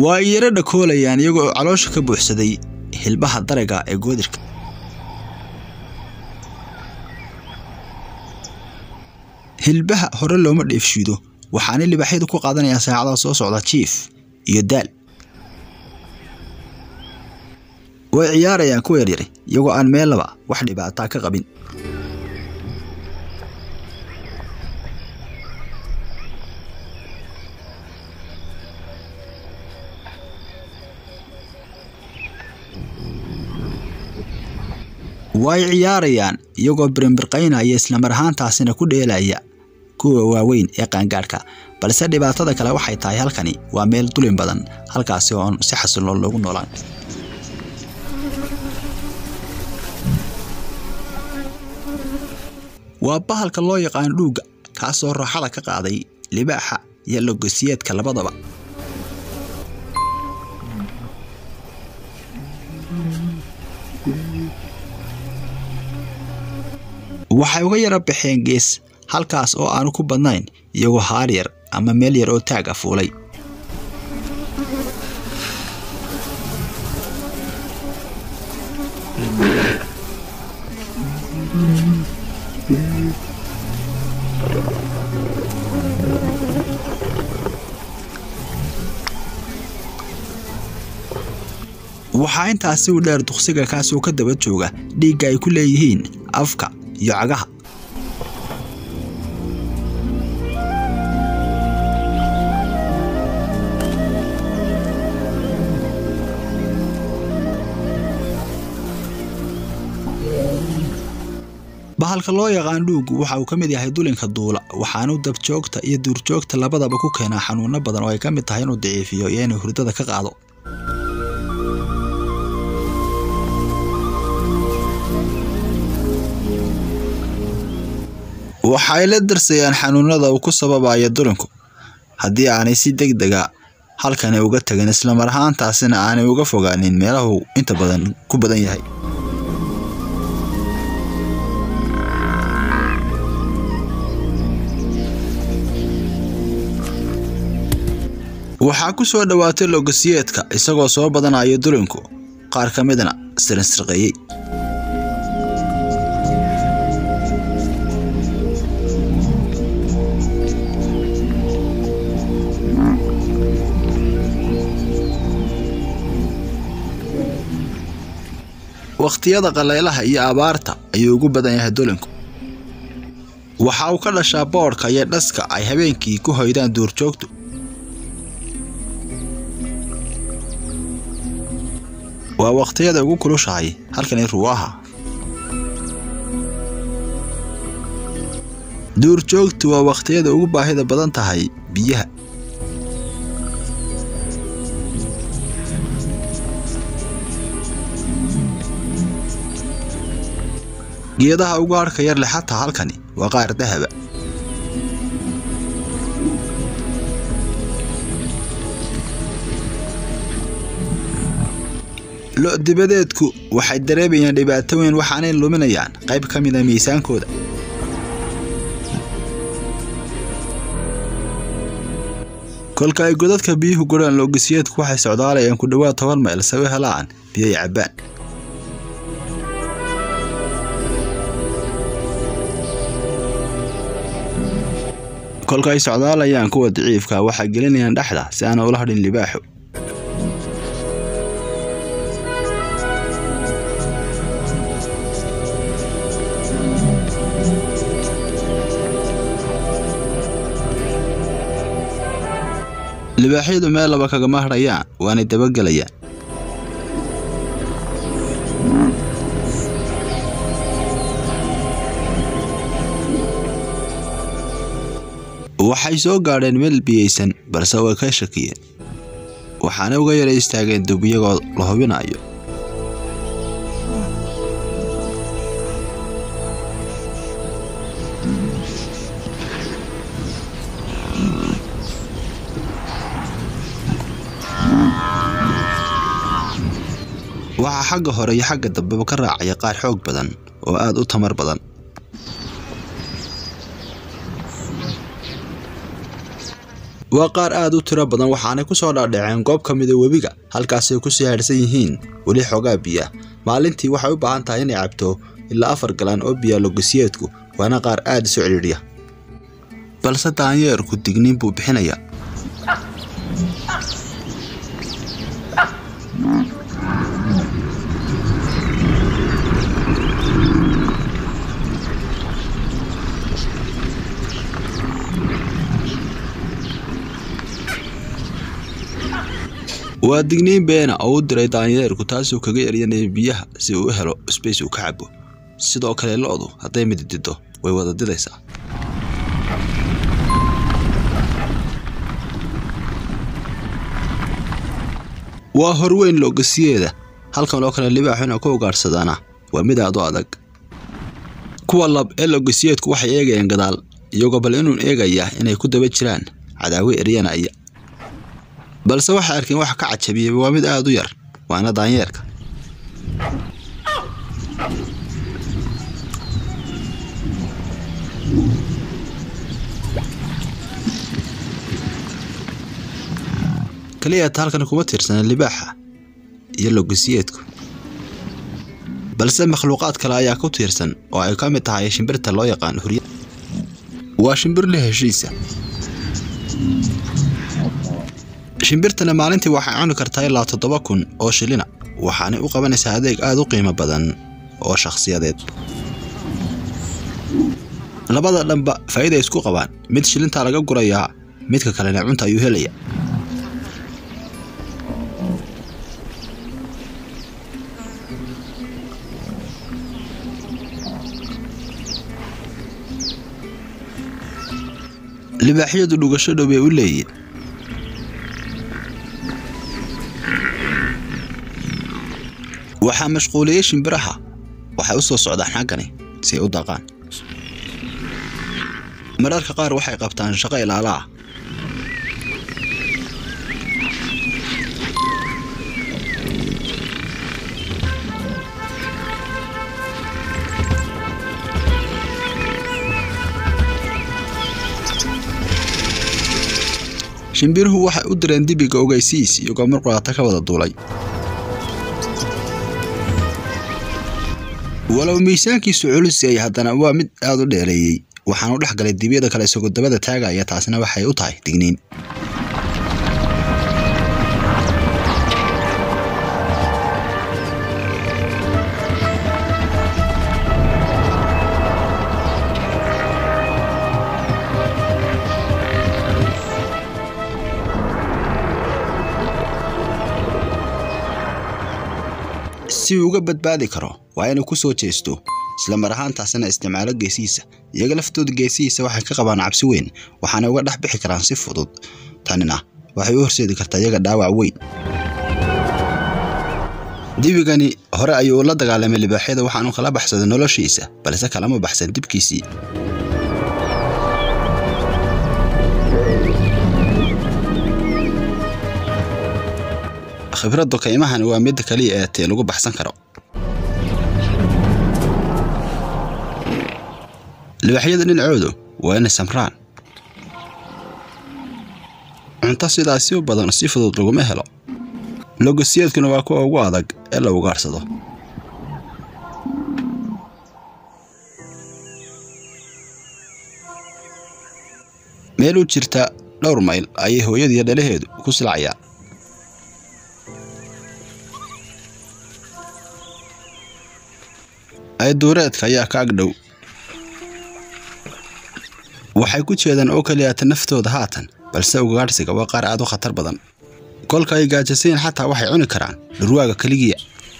waa ay yaro dhakoolayaan iyagoo caloosha ka buuxsaday hilbaha daraga ee goodirka hilbaha hore looma dheefshiido waxaanay libaaxyadu ku qaadanayaan saacadaha soo socda jiif iyo daal way ciyaarayaan kuwa yaryari iyagoo aan meellaba wax dhibaataa ka qabin way ciyaarayaan iyagoo birinbirqaynaya islamar ahaantaasina ku dheelaya kuwa waaweyn ee qaangaadhka balse dhibaatada kale waxay tahay halkani waa meel dulin badan halkaasi oon si xasiloon loogu noolaan waa bahalka loo yaqaan dhuugga kaasoo raaxada ka qaaday libaaxa iyo logosiyeedka labadaba waxay uga yara baxeen gees halkaas oo aanu ku badnayn iyagoo haar yar ama meel yar oo taag a fuulay waxaa intaasi u dheer duqsiga kaasoo ka daba jooga dhiigga ay ku leeyihiin afka iyo cagaha bahalka loo yaqaan dhuugu waxa uu ka mid yahay dulinka duula waxaanu dabjoogta iyo duurjoogta labadaba ku keenaa xanuuno badan oo ay ka mid tahay inuu daciifiyo iyo inuu hurdada ka qaado waxay la darsayaan xanuunada uu ku sababayo dulinku haddii aanay si deg dega halkani uga tagin islamar ahaantaasina aanay uga fogaanin meelahu inta badan ku badan yahay waxaa ku soo dhowaatay logosiyeedka isagoo soo badanayo dulinku qaar ka midna sirinsirqeeyey wakhtiyada qalaylaha iyo abaarta ayuu ugu badan yahay dulinku waxa uu ka dhashaa boodhka iyo dhaska ay habeenkii ku hoydaan duurjoogtu waa wakhtiyada ugu kulushahay halkani ruwaaha duurjoogtu waa wakhtiyada ugu baahida badan tahay biyaha geedaha ugu harhka yar leh xataa halkani waa qaar dahaba lo' dibadeedku waxay dareemayaan dhibaato weyn waxaanay luminayaan qayb ka mida miisaankooda kolka ay godadka biyuhu gurhaan loogisiyeedku waxay socdaalayaan ku dhowaad toban mayl sawe helaan biyo ay cabbaan kolka ay socdaalayaan kuwa daciifka waxay gelinayaan dhexda si aana ula hadhin libaaxu libaaxyadu meel laba kagama hadhayaan waanay dabagelayaan waxay soo gaadheen meel biyaysan balse way ka shakiyeen waxaana uga yara istaageen dub iyagoo la hubinayo waxaa xagga hore iyo xagga dambeba ka raacaya qaar xoog badan oo aad u tamar badan waa qaar aad u tiro badan waxaanay ku soo dhaadhaceen goob ka mida webiga halkaasay ku sii haadhsan yihiin weli xoogaa biya maalintii waxay u baahan tahay inay cabto ilaa afar galaan oo biya logasiyeedku waana qaar aad isu cidhiidhiya balse daanyeerku digniin buu bixinaya waa digniin beena oo u diray daanyeerku taasuu kaga eryanaya biyaha si uu u helo sbace uu ka cabo sidoo kale lo-du hadday mididido way wada didaysaa waa horweyn loogasiyeeda halkan oo kale libaaxuna ku ugaadhsadaana waa mid aad u adag kuwa lab ee loogasiyeedku waxay eegayeen gadaal iyagoo bal inuun eegaya inay ku daba jiraan cadaawe eryanaya balse waxay arkeen waxa ka cajabiyey waa mid aad u yar waana daanyeerka kaliyaata halkan kuma tiirsana libaaxa iyo logasiyeedku balse makhluuqaad kale ayaa ku tiirsan oo ay ka mid tahay shimbirta loo yaqaan hurya waa shimbir la heshiisa shimbirtana maalintii waxay cuni kartaa ilaa toddoba kun oo shilina waxaanay u qabanaysaa adeeg aad u qiimo badan oo shakhsiyadeed labada dhanba faa'iida isku qabaan mid shilintaa laga gurayaa midka kalena cunta ayuu helaya libaaxyadu dhugasho dhow bay u leeyiin waxaa mashquuliyey shimbiraha waxay u soo socdaan xaggani si ay u daaqaan mararka qaar waxay qabtaan shaqo ilaala ah shimbiruhu waxay u direen dibiga ogeysiis iyagoo mar quraata ka wada duulay walow miisaankiisu culus yahay haddana waa mid aad u dheereeyey waxaanu dhex galay dibyada kale isagoo dabada taagaya taasina waxay u tahay digniin si uu uga badbaadi karo waa inuu ku soo jeesto isla mar ahaantaasina isticmaalo geesihiisa iyaga laftooda geesihiisa waxay ka qabaan cabsi weyn waxaana uga dhex bixi karaan si fudud tanina waxay u horseedi kartaa iyaga dhaawac weyn dibigani hore ayuu la dagaalamay libaaxyada waxaanu kala baxsaday noloshiisa balse kalama baxsan dibkiisii khibradda kaymahani waa midda kaliya ee tee lagu baxsan karo libaaxyada dhinacoodu waa inay samraan cunto sidaasi u badan si fudud laguma helo logosiyeedkuna waa kuwa ugu adag ee la ugaadhsado meel u jirta dhowr mayl ayay hooyadiiyo dhalaheedu ku silacayaan ayduureedka ayaa ka agdhow waxay ku jeedaan oo keliyaata naftooda haatan balse ugaadhsiga waa qaar aad u khatar badan kolka ay gaajasayeen xataa waxay cuni karaan dhurwaaga keligiya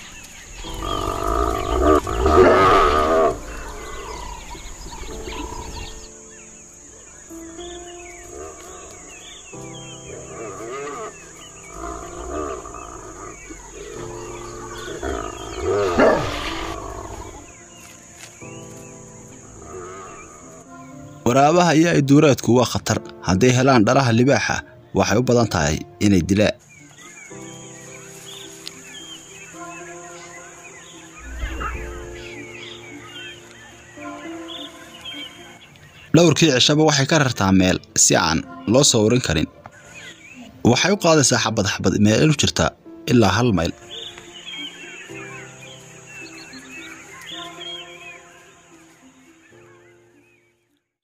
waraabaha iyo ayduureedku waa khatar hadday helaan dhalaha libaaxa waxay u badan tahay inay dilaan dhowrkii cishaba waxay ka rartaa meel si aan loo sawrin karin waxay u qaadaysaa xabad xabad meel u jirta ilaa hal mayl